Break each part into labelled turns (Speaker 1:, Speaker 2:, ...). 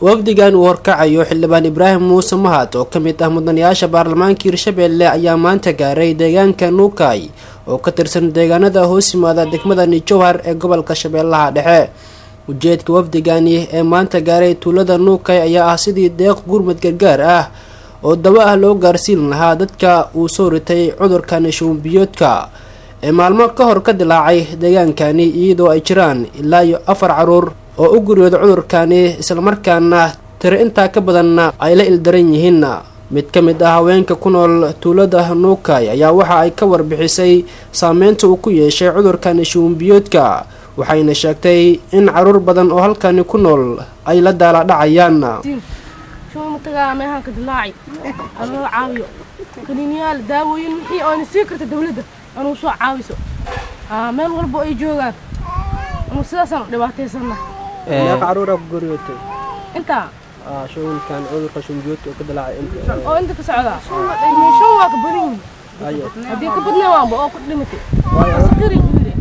Speaker 1: wafdigan uu horkacayo xildhibaan ibraahim muuse mahad oo ka mid ah mudanayaasha baarlamaanka hirshabeelle ayaa maanta gaaray deegaanka nuukay oo ka tirsan deegaanada hoos yimaada degmada nijowhar ee gobolka shabeellaha dhexe ujeedka wafdigani ee maanta gaaray tuulada nuukay ayaa ah sidii deeq gurmad gargaar ah oo dawo ah loo gaarsiin lahaa dadka uu soo ritay cudurkani shuunbiyoodka ee maalmo ka hor ka dilaacay deegaankani iyadoo ay jiraan ilaa iyo afar caruur oo u guryooda cudurkani islamarkaana tiro intaa ka badanna ay la ildaran yihiin mid ka mid ah haweenka ku nool tuulada nuukay ayaa waxa ay ka warbixisay saameynta uu ku yeeshay cudurkani shuunbiyoodka waxayna sheegtay in caruur badan oo halkani ku nool ay la daala dhacayaan
Speaker 2: shumatagaa meehaan ka dilaaci anoo caawiyo kaniiniyaal daawooyin wixii oona sii karta dawladda anuu soo caawiso meel walba ay joogaan anuu sidaasaan dhibaataysanna
Speaker 1: meeqa caruura ku guryootay
Speaker 2: intaa
Speaker 1: shuunkan cudurka shuunbiyoodka oo ka dilaacay
Speaker 2: oo inta ka socdaa shan waa ka badan yihin haddii ka badnay waanba oo ku dhimatay sakari ku yiri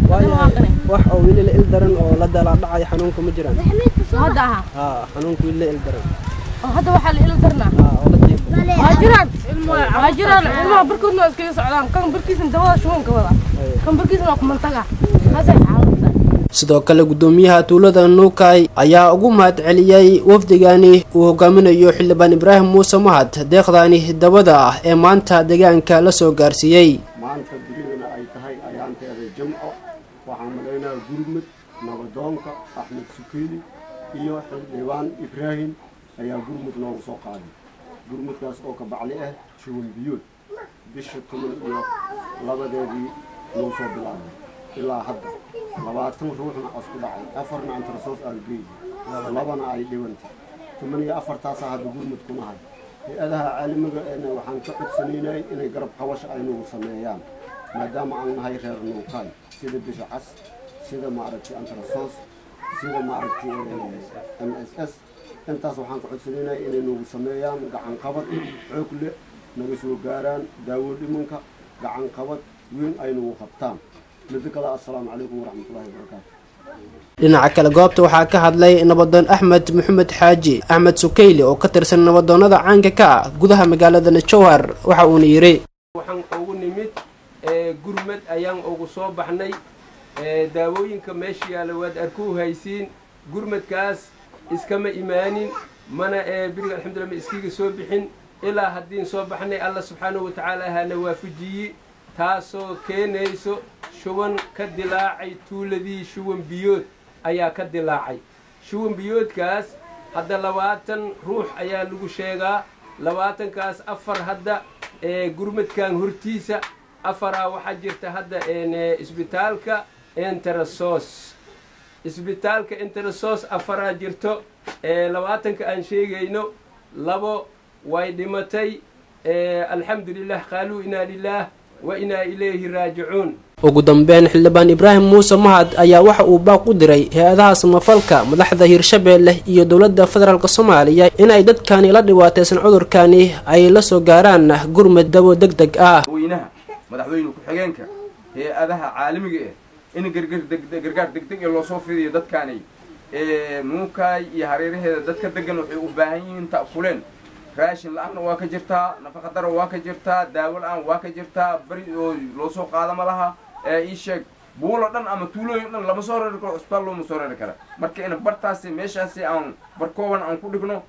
Speaker 1: wax oo weli la ildaran oo la daala dhacay xanuunka ma jiraan
Speaker 2: hadda aha
Speaker 1: haa xanuunka weli la ildaran
Speaker 2: oo hadda waxaa la ila darnaa
Speaker 1: oo la jiifo
Speaker 2: waa jiraan waa jiraan ilmaha barkoodna waa iskaga socdaan kan barkiisna dawada shubanka wada kan barkiisna waa kumantaga taasay caawinta
Speaker 1: sidoo kale guddoomiyaha tuulada nuukay ayaa ugu mahad celiyey wafdigani uu hogaaminayo xildhibaan ibraahim muuse mahad deeqdaani dawada ah ee maanta deegaanka la soo gaarsiiyey
Speaker 3: maanta dunidana ay tahay ayaanteeda jimco waxaan malaynayaa gurmud nabadoonka axmed sukeyli iyo xildhibaan ibraahim ayaa gurmud noogu soo qaaday gurmudkaas oo ka bacli ah shuwan biyood bisha toban iyo labadeedii noo soo bilaabay ilaa hadda labaatan ruuxna asku dhacay afarna antrasoos aan geeyi labana ay dhibantay toban iyo afartaasaa hadda gurmud ku nahay hay-adaha caalamiga eena waxaan ka codsanaynay inay garab qabasha ay nagu sameeyaan maadaama aan nahay reer nuukaay sida bisha cas sida maaragtay antrasoos sida maaragtay m s s intaas waxaan ka codsanaynay inay nagu sameeyaan gacan qabad xoog leh naga soo gaaraan daawo dhimanka gacan qabad weyn ay nagu qabtaan midda kale assalaamu calaykum waraxmatullahi wabarakaatu
Speaker 1: dhinaca kale goobta waxaa ka hadlay nabadoon axmed maxamed xaaji axmed sukeyli oo ka tirsan nabadoonnada caanka ka ah gudaha magaalada najowhar waxa uuna yidhi
Speaker 4: waxaan ugu nimid gurmad ayaan ugu soo baxnay daawooyinka meesha yaalla waad arkuu haysiin gurmadkaas iskama imaanin mana biriga alxamdulillah ma iskiga soo bixin ilaa haddiin soo baxnay alla subxaanahu wa tacaala ahaana waafajiye taasoo keenayso shuban ka dilaacay tuuladii shuwan biyood ayaa ka dilaacay shuwan biyoodkaas hadda labaatan ruux ayaa lagu sheegaa labaatankaas afar hadda gurmadkan hortiisa afaraa waxaa jirta hadda isbitaalka enterasos isbitaalka enterasos afaraa jirto labaatanka aan sheegayno labo way dhimatay alxamdulilah qaaluu inaa lilaah wa inaa ilayhi raajicuun
Speaker 1: ugu dambeyn xildhibaan ibraahim muuse mahad ayaa waxa uu baaq u diray hay-adaha samafalka madaxda hirshabeelle iyo dowladda federaalk soomaaliya in ay dadkani la dhibaataysan cudurkani ay la soo gaaraan gurmad dawo deg deg ah
Speaker 5: weynaha madaxweyne ku-xigeenka hay-adaha caalamiga ah in gargaar degdeg ee loosoo fidiyo dadkaani nuukaay iyo hareeraheeda dadka degan waxay u baahan yihiin ta'kuleen raashin la-aanna waa ka jirtaa nafaqa daro waa ka jirtaa daawo la-aan waa ka jirtaa beri oo loo soo qaada ma laha ee ii sheeg buulo dhan ama tuulooyin dhan lama soo reeri karo cusbitaal looma soo reeri kara marka in bartaasi meeshaasi aan barkooban aan ku dhigno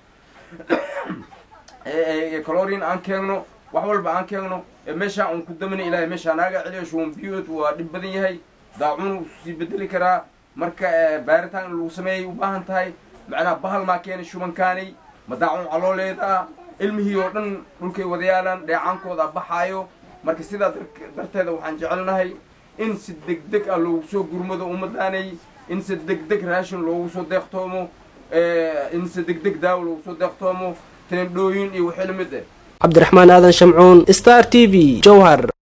Speaker 5: calorin aan keenno wax walba aan keenno meeshaa aan ku damina ilaahay meeshaa naaga celiyo shuwan biyood waa dhib badan yahay daacun sii bedeli karaa marka baaritaan in lagu sameeyay u baahan tahay macnaha bahal maa keenay shubankaani ma daacun calooleeda ilmihii oo dhan dhulkay wadayaalaan dheecaankooda baxaayo marka sidaa darteeda waxaan jecelnahay in si degdeg ah loogu soo gurmado ummadaanay in si degdeg raashin loogu soo deeqtoomo in si degdeg daawo loogu soo deeqtoomo teendhooyin iyo wixii lamid ah
Speaker 1: cabdiraxmaan aadan shamcuun star t v jowhar